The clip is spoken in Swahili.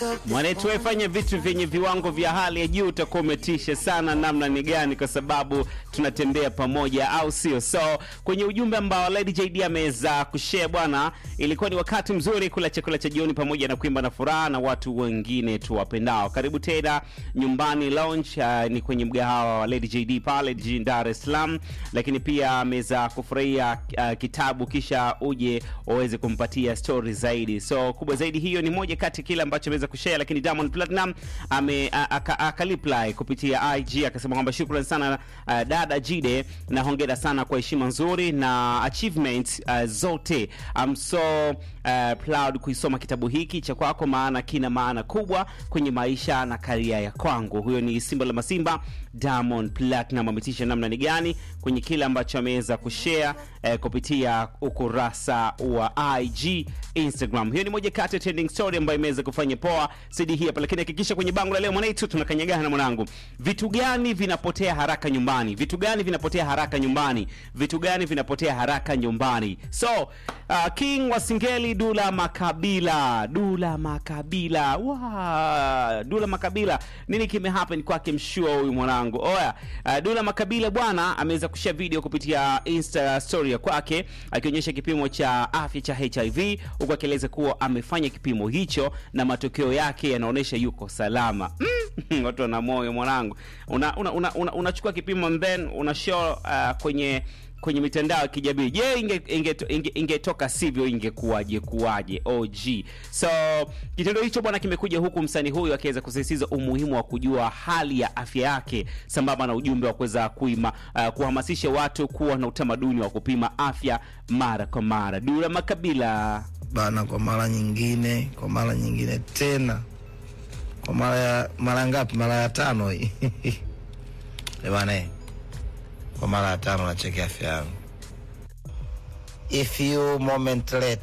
Mwanetu wefanya vitu vyenye viwango vya hali ya juu, utakuwa umetisha sana. Namna ni gani? Kwa sababu tunatembea pamoja, au sio? So kwenye ujumbe ambao Lady JD ameweza kushare bwana, ilikuwa ni wakati mzuri kula chakula cha jioni pamoja na kuimba na furaha na watu wengine tuwapendao. Karibu tena nyumbani lounge, uh, ni kwenye mgahawa wa Lady JD pale jijini Dar es Salaam, lakini pia ameweza kufurahia uh, kitabu kisha uje waweze kumpatia story zaidi. So kubwa zaidi hiyo ni moja kati kile ambacho ameweza kushare, lakini Diamond Platinum ame akaliply kupitia IG akasema kwamba shukrani sana uh, dada Jide na hongera sana kwa heshima nzuri na achievement uh, zote. I'm so uh, proud kuisoma kitabu hiki cha kwako, maana kina maana kubwa kwenye maisha na karia ya kwangu. Huyo ni Simba la Masimba Diamond Platinum ametisha namna ni gani kwenye kile ambacho ameweza kushare eh, kupitia ukurasa wa IG Instagram. Hiyo ni moja kati ya trending story ambayo imeweza kufanya poa CD hii hapa, lakini hakikisha kwenye bango la leo mwanaitu tunakanyagana na mwanangu, vitu gani vinapotea haraka nyumbani? Vitu gani vinapotea haraka nyumbani? Vitu gani vinapotea haraka nyumbani? So uh, King wa Singeli Dula Makabila, Dula Makabila, wa Dula Makabila, nini kime happen kwake mshua huyu mwanangu? Oya, uh, Dula Makabila bwana ameweza kushare video kupitia Insta story ya kwake akionyesha kipimo cha afya cha HIV huku akieleza kuwa amefanya kipimo hicho na matokeo yake yanaonyesha yuko salama. Mm, watu wana moyo mwanangu, unachukua una, una, una, unachukua kipimo and then una show uh, kwenye kwenye mitandao ya kijamii. Je, ingetoka inge, inge, inge sivyo ingekuwaje kuwaje? OG. So kitendo hicho bwana kimekuja huku msanii huyu akiweza kusisitiza umuhimu wa kujua hali ya afya yake sambamba na ujumbe wa kuweza kuima uh, kuhamasisha watu kuwa na utamaduni wa kupima afya mara kwa mara. Dula Makabila bana, kwa mara nyingine, kwa mara nyingine tena, kwa mara ya mara ngapi? Mara ya tano hii bana kwa mara ya tano nacheki afya yangu. If you moment late